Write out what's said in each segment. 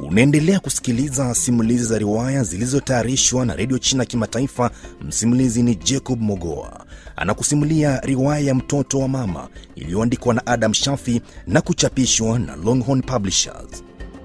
Unaendelea kusikiliza simulizi za riwaya zilizotayarishwa na redio China Kimataifa. Msimulizi ni Jacob Mogoa anakusimulia riwaya ya mtoto wa mama iliyoandikwa na Adam Shafi na kuchapishwa na Longhorn Publishers.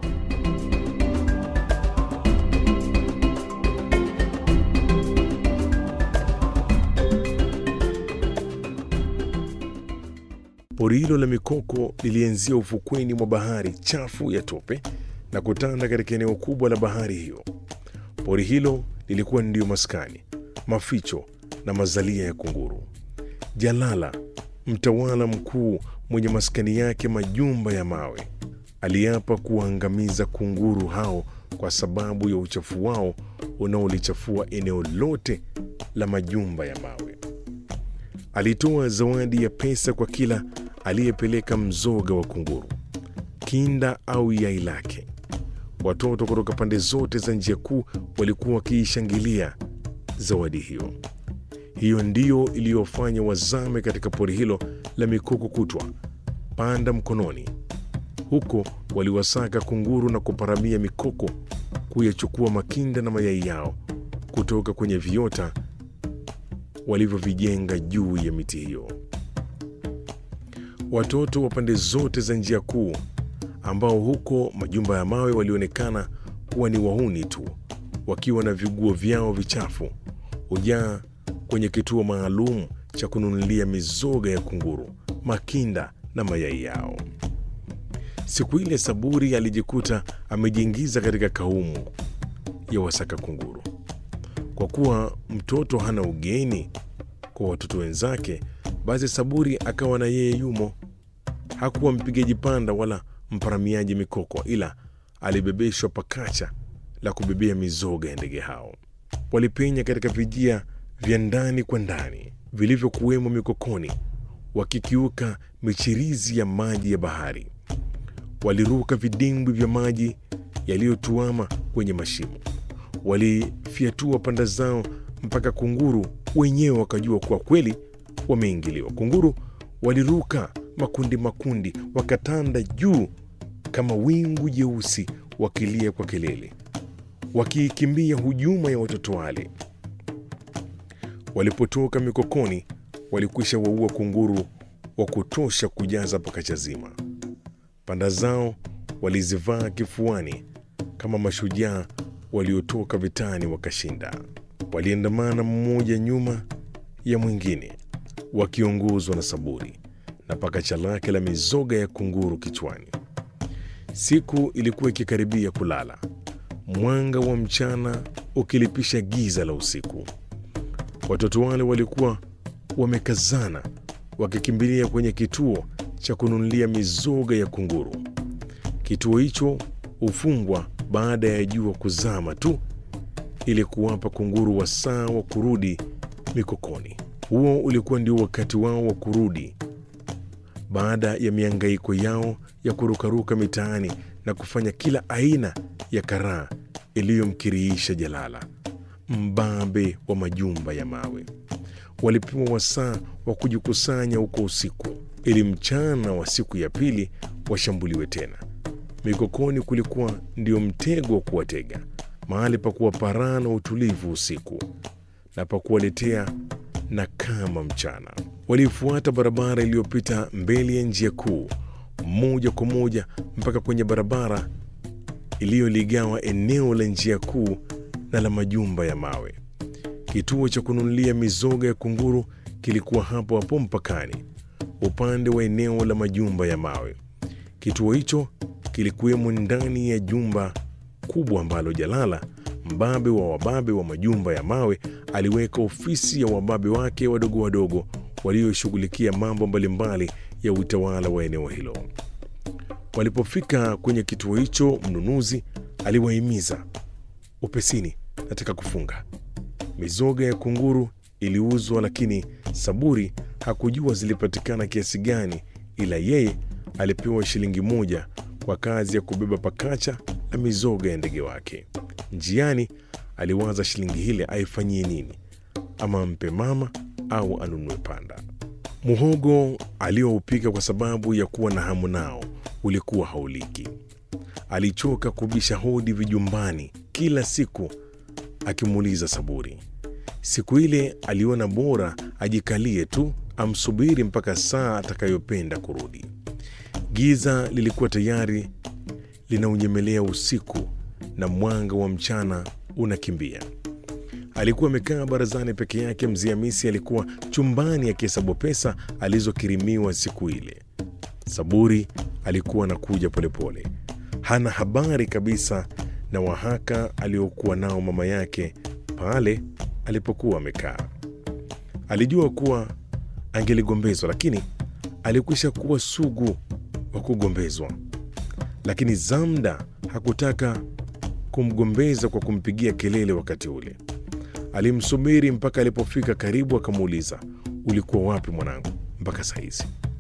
Pori hilo la mikoko lilianzia ufukweni mwa bahari chafu ya tope na kutanda katika eneo kubwa la bahari hiyo. Pori hilo lilikuwa ndiyo maskani, maficho na mazalia ya kunguru. Jalala, mtawala mkuu mwenye maskani yake majumba ya mawe, aliapa kuwaangamiza kunguru hao kwa sababu ya uchafu wao unaolichafua eneo lote la majumba ya mawe. Alitoa zawadi ya pesa kwa kila aliyepeleka mzoga wa kunguru, kinda au yai lake. Watoto kutoka pande zote za njia kuu walikuwa wakiishangilia zawadi hiyo. Hiyo ndiyo iliyofanya wazame katika pori hilo la mikoko kutwa panda mkononi. Huko waliwasaka kunguru na kuparamia mikoko kuyachukua makinda na mayai yao kutoka kwenye viota walivyovijenga juu ya miti hiyo. Watoto wa pande zote za njia kuu, ambao huko majumba ya mawe walionekana kuwa ni wahuni tu, wakiwa na viguo vyao vichafu, hujaa kwenye kituo maalum cha kununulia mizoga ya kunguru, makinda na mayai yao. Siku ile Saburi alijikuta amejiingiza katika kaumu ya wasaka kunguru. Kwa kuwa mtoto hana ugeni kwa watoto wenzake, basi Saburi akawa na yeye yumo. Hakuwa mpigaji panda wala mparamiaji mikoko, ila alibebeshwa pakacha la kubebea mizoga ya ndege hao. Walipenya katika vijia vya ndani kwa ndani vilivyokuwemo mikokoni, wakikiuka michirizi ya maji ya bahari. Waliruka vidimbwi vya maji yaliyotuama kwenye mashimo walifyatua panda zao mpaka kunguru wenyewe wakajua kuwa kweli wameingiliwa. Kunguru waliruka makundi makundi, wakatanda juu kama wingu jeusi, wakilia kwa kelele, wakiikimbia hujuma ya watoto wale. Walipotoka mikokoni, walikwisha waua kunguru wa kutosha kujaza pakacha zima. Panda zao walizivaa kifuani kama mashujaa waliotoka vitani wakashinda. Waliandamana mmoja nyuma ya mwingine, wakiongozwa na Saburi na pakacha lake la mizoga ya kunguru kichwani. Siku ilikuwa ikikaribia kulala, mwanga wa mchana ukilipisha giza la usiku. Watoto wale walikuwa wamekazana, wakikimbilia kwenye kituo cha kununulia mizoga ya kunguru. Kituo hicho hufungwa baada ya jua kuzama tu ili kuwapa kunguru wasaa wa kurudi mikokoni. Huo ulikuwa ndio wakati wao wa kurudi baada ya miangaiko yao ya kurukaruka mitaani na kufanya kila aina ya karaa iliyomkirihisha Jalala, mbabe wa majumba ya mawe. Walipewa wasaa wa kujikusanya huko usiku, ili mchana wa siku ya pili washambuliwe tena. Mikokoni kulikuwa ndio mtego wa kuwatega, mahali pa kuwaparaa na utulivu usiku na pa kuwaletea na kama mchana. Walifuata barabara iliyopita mbele ya njia kuu moja kwa moja mpaka kwenye barabara iliyoligawa eneo la njia kuu na la majumba ya mawe. Kituo cha kununulia mizoga ya kunguru kilikuwa hapo hapo mpakani, upande wa eneo la majumba ya mawe. Kituo hicho kilikuwemo ndani ya jumba kubwa ambalo Jalala, mbabe wa wababe wa majumba ya mawe, aliweka ofisi ya wababe wake wadogo wadogo walioshughulikia mambo mbalimbali ya utawala wa eneo hilo. Walipofika kwenye kituo hicho, mnunuzi aliwahimiza, upesini, nataka kufunga. Mizoga ya kunguru iliuzwa, lakini Saburi hakujua zilipatikana kiasi gani, ila yeye alipewa shilingi moja kwa kazi ya kubeba pakacha la mizoga ya ndege wake. Njiani aliwaza shilingi hile aifanyie nini, ama ampe mama au anunue panda. Muhogo alioupika kwa sababu ya kuwa na hamu nao ulikuwa hauliki. alichoka kubisha hodi vijumbani kila siku akimuuliza Saburi. Siku ile aliona bora ajikalie tu amsubiri mpaka saa atakayopenda kurudi. Giza lilikuwa tayari linaunyemelea usiku na mwanga wa mchana unakimbia. Alikuwa amekaa barazani peke yake. Mzee Hamisi alikuwa chumbani akihesabu pesa alizokirimiwa siku ile. Saburi alikuwa anakuja polepole, hana habari kabisa na wahaka aliokuwa nao mama yake pale alipokuwa amekaa. Alijua kuwa angeligombezwa, lakini alikwisha kuwa sugu wa kugombezwa. Lakini Zamda hakutaka kumgombeza kwa kumpigia kelele wakati ule. Alimsubiri mpaka alipofika karibu, akamuuliza ulikuwa wapi mwanangu mpaka saa hizi?